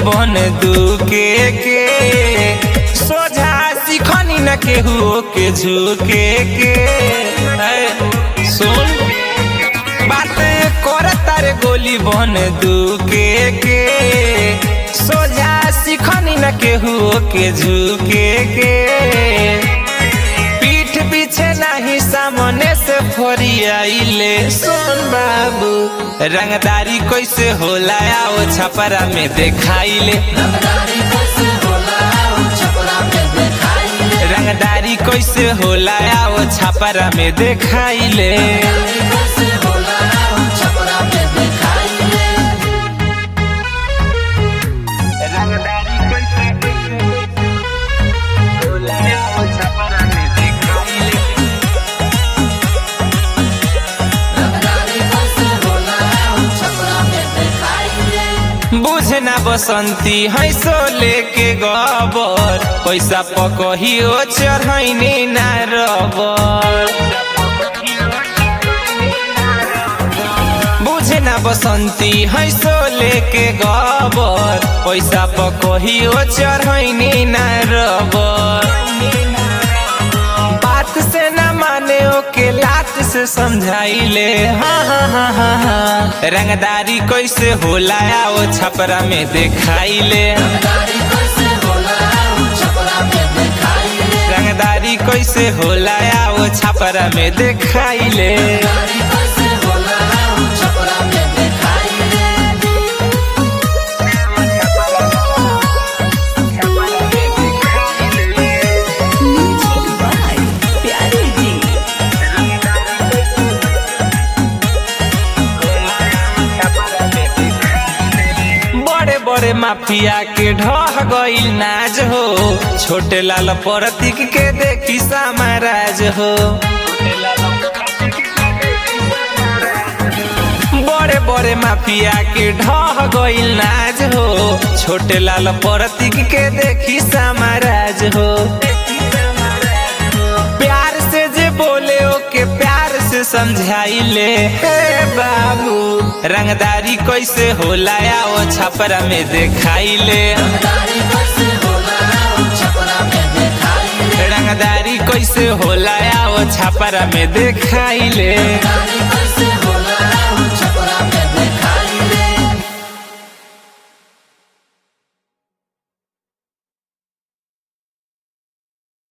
बन दुके के सोझा सिखनी न केहू के झुके के ऐ, सुन बात कर तारे गोली बन दुके के सोझा सिखनी न केहू के झुके के पीठ पीछे नहीं सामने से फरियाइले सुन बाबू रंगदारी कैसे होला आओ छपरा में देखाइले रंगदारी कैसे होला आओ छपरा में देखाइले रंगदारी कैसे होला आओ छपरा में देखाइले बुझना बसंती है सो लेके गबर पैसा पकहियो चढ़ैनी ना रबर बुझना बसंती है सो लेके गबर पैसा पकहियो चढ़ैनी ना रबर बात से न माने ओके लात से समझाइले हाँ हाँ हाँ हाँ हाँ रंगदारी कैसे होला आओ छपरा में देखाइले रंगदारी कैसे होला आओ छपरा में देखाइले म्यूजिक बाय प्यारे जी बड़े बड़े माफिया के ढह गईल नाज हो छोटे लाल प्रतीक के देखी सामराज हो बड़े बड़े माफिया के ढह गईल नाज हो छोटे लाल प्रतीक के देखी सामराज हो प्यार से जे बोले ओके प्यार से समझाइले हे बाबू रंगदारी कैसे होला आओ छपरा में देखाइले रंगदारी कैसे होला आओ छपरा में देखाइले